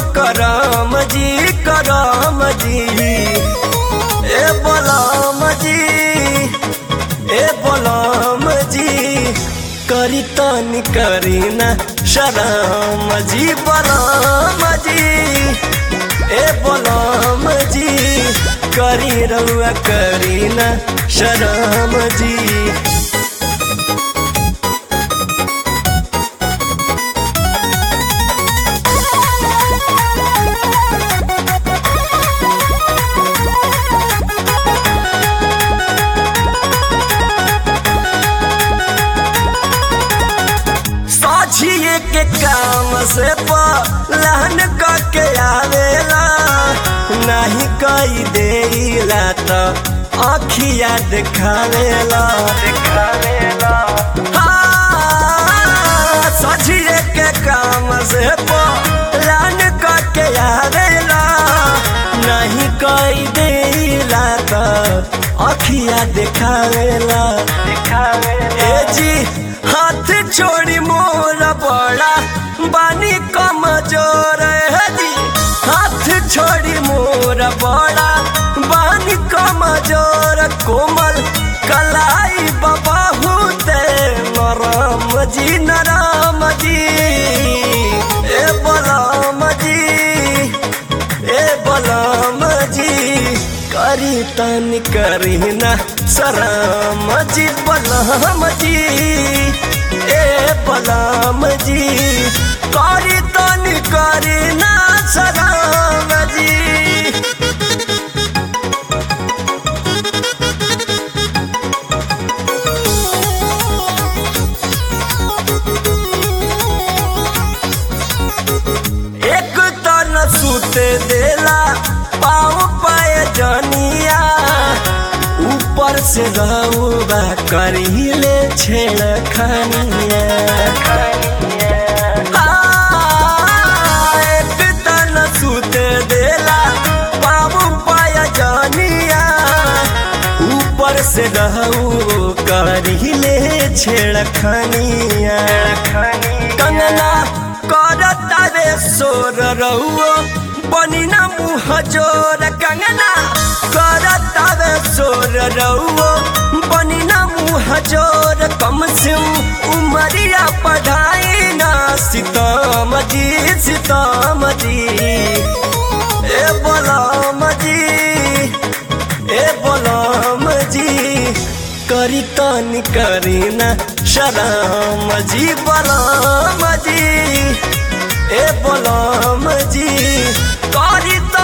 करम जी करम जी ए बलम जी ए बलम जी करी तनी करी ना शरम जी बलम जी ए बलम जी करी रउआ करी ना शरम जी साझिए के काम से पहन के आवेला नहीं कई देला तो अखिया दिखावेला दिखावेला हाँ, साझिए के काम से पहन के आवेला नहीं कई देला तो अखिया दिखावेला दिखावेला ए जी हाथ छोड़ी मोर बड़ा बानी कमजोर है जी हाथ छोड़ी मोर बड़ा बानी कमजोर कोमल कलाई बबाहू ते नरम जी नरम जी ए बलम जी ए बलम जी करी तन करी ना शरम जी बलम जी ए बलम जी करी तन करी ना शरम जी एक तन सुते देला पाँव पाए जनिया ऊपर से रउबा करीले छेड़ खनिया एक तन सुते देला पाँव पाए जनिया ऊपर से रहू करीले छेड़ खनिया कंगना करता रे सोर रहुओ बनी ना मुँह जोर कंगना करता रे सोर रहुओ बनी ना मुँह जोर कम से उमरिया पढ़ाई ना सीताम जी सीताम जी ए बलम जी ए बलम जी करी तनी करी ना शरम जी बलम जी ए बलम जी करी त